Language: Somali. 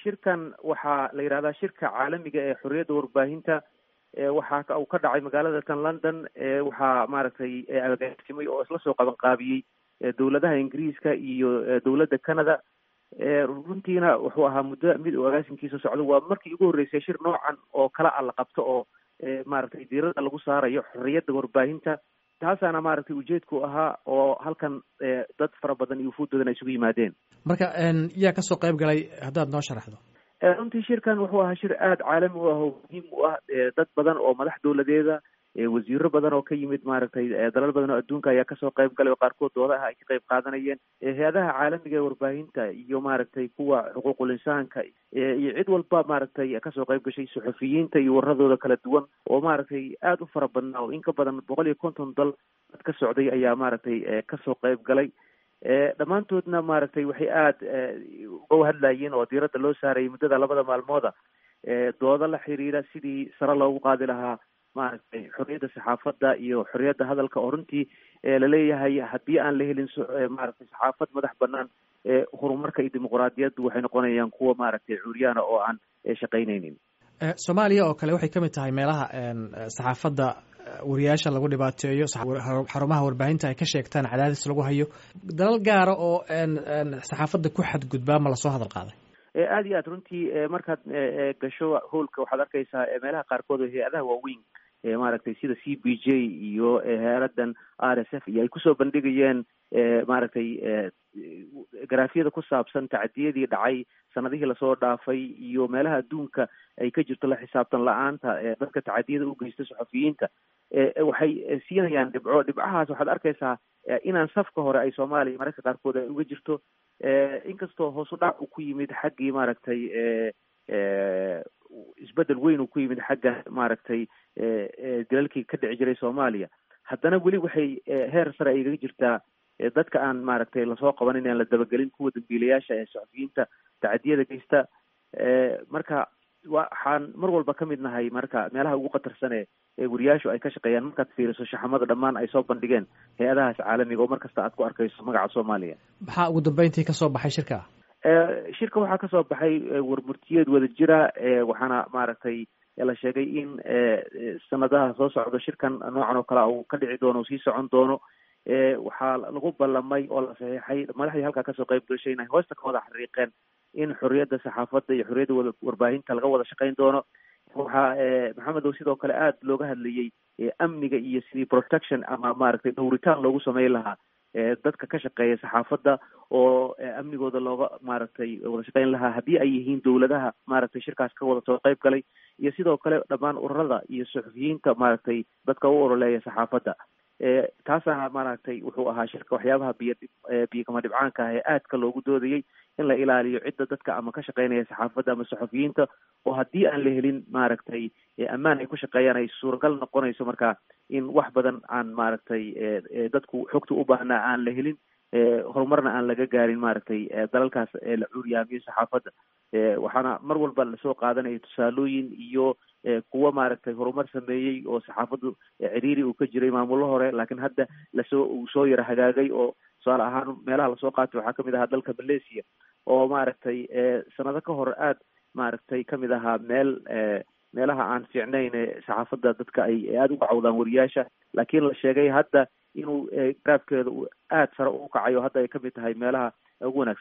shirkan waxaa la yidhahdaa shirka caalamiga ee xorriyadda warbaahinta waxaa uu ka dhacay magaalada tan london waxaa maaragtay agaasimay oo isla soo qaban qaabiyey dowladaha ingiriiska iyo dowladda canada runtiina wuxuu ahaa muddo mid uu agaasimkiisa socdo waa markii ugu horreysay shir noocan oo kala a la qabto oo maaragtay diirada lagu saarayo xorriyadda warbaahinta taasaana maaragtay ujeedku ahaa oo halkan dad fara badan iyo ufuuddoodan ay isugu yimaadeen marka yaa kasoo qayb galay haddaad noo sharaxdo runtii shirkan wuxuu ahaa shir aada caalami u ah oo muhiim u ah dad badan oo madax dowladeeda wasiiro badan oo ka yimid maaragtay dalal badan oo adduunka ayaa kasoo qayb galay oo qaarkood doodaha ay ka qayb qaadanayeen hay-adaha caalamiga ee warbaahinta iyo maaragtay kuwa xuquuqul insaanka iyo cid walba maaragtay kasoo qayb gashay suxufiyiinta iyo waradooda kala duwan oo maaragtay aada u fara badnaa oo in ka badan boqol iyo konton dal dad ka socday ayaa maaragtay kasoo qayb galay dhammaantoodna maaragtay waxay aada uga hadlayeen oo diiradda loo saarayay muddada labada maalmooda doodo la xiriira sidii sare loogu qaadi lahaa maaragtay xorriyadda saxaafadda iyo xorriyadda hadalka oo runtii laleeyahay haddii aan la helin maaragtay saxaafad madax banaan horumarka iyo dimuquraadiyaddu waxay noqonayaan kuwa maaragtay cuuryaana oo aan shaqaynaynin soomaaliya oo kale waxay ka mid tahay meelaha saxaafadda wariyaasha lagu dhibaateeyo xarumaha warbaahinta ay ka sheegtaan cadaadis lagu hayo dalal gaara oo saxaafadda ku xadgudbaa ma lasoo hadal qaaday aada iyo aad runtii markaad gasho howlka waxaad arkaysaa meelaha qaarkood oo hay-adaha waaweyn maaragtay sida c b j iyo hay-adan r s f iyo ay kusoo bandhigayeen maaragtay garaafyada ku saabsan tacdiyadii dhacay sanadihii lasoo dhaafay iyo meelaha adduunka ay ka jirto la xisaabtan la-aanta dadka tacadiyada u geysta saxafiyiinta waxay siinayaan dhibco dhibcahaas waxaad arkaysaa inaan safka hore ay soomaaliya mararka qaarkood ay uga jirto inkastoo hoos u dhac uu ku yimid xaggii maaragtay isbedel weyn uu ku yimid xagga maaragtay dalalkii ka dhici jiray soomaaliya haddana weli waxay heer sare ay igaga jirtaa dadka aan maaragtay lasoo qabanin aan la dabagelin kuwa dambiilayaasha ee saxafiyiinta tacadiyada geysta marka waxaan mar walba ka mid nahay marka meelaha ugu khatarsan ee wariyaashu ay ka shaqeeyaan markaad fiiriso shaxamada dhammaan ay soo bandhigeen hay-adahaas caalamiga oo mar kasta aad ku arkayso magaca soomaaliya maxaa ugu dambeyntii kasoo baxay shirka shirka waxaa kasoo baxay warmurtiyeed wada jira waxaana maaragtay la sheegay in sanadaha soo socdo shirkan noocan oo kale uu ka dhici doono uu sii socon doono waxaa lagu ballamay oo la saxiixay madaxdii halkaa kasoo qayb gashay inay hoosta ka wada xariiqeen in xorriyadda saxaafadda iyo xorriyadda wada warbaahinta laga wada shaqayn doono waxaa maxamedow sidoo kale aada looga hadlayey amniga iyo sidii protection ama maaragtay dhowritaan loogu sameyn lahaa dadka ka shaqeeya saxaafadda oo amnigooda looga maaragtay wada shaqeyn lahaa haddii ay yihiin dowladaha maaragtay shirkaas ka wada soo qayb galay iyo sidoo kale dhammaan ururada iyo suxufiyiinta maaragtay dadka u ololeeya saxaafadda taasaana maaragtay wuxuu ahaa shirka waxyaabaha biyo biyo kama dhibcaanka ah ee aadka loogu doodayey in la ilaaliyo cidda dadka ama ka shaqeynaya saxaafadda ama saxufiyiinta oo haddii aan la helin maaragtay ammaan ay ku shaqeeyaan ay suuragal noqonayso marka in wax badan aan maaragtay dadku xogta u baahnaa aan la helin horumarna aan laga gaarin maaragtay dalalkaas la curyaamiyo saxaafadda waxaana mar walba lasoo qaadanaya tusaalooyin iyo kuwa maaragtay horumar sameeyey oo saxaafaddu ciriiri uu ka jiray maamulo hore laakiin hadda lasoo uu soo yara hagaagay oo tusaale ahaan meelaha lasoo qaatay waxaa kamid ahaa dalka malaysia oo maaragtay sanado ka hor aada maaragtay kamid ahaa meel meelaha aan fiicnayn saxaafadda dadka ay aada uga cawdaan wariyaasha laakiin la sheegay hadda inuu garaafkeeda uu aada sare u kacayo hadda ay kamid tahay meelaha ugu wanaagsan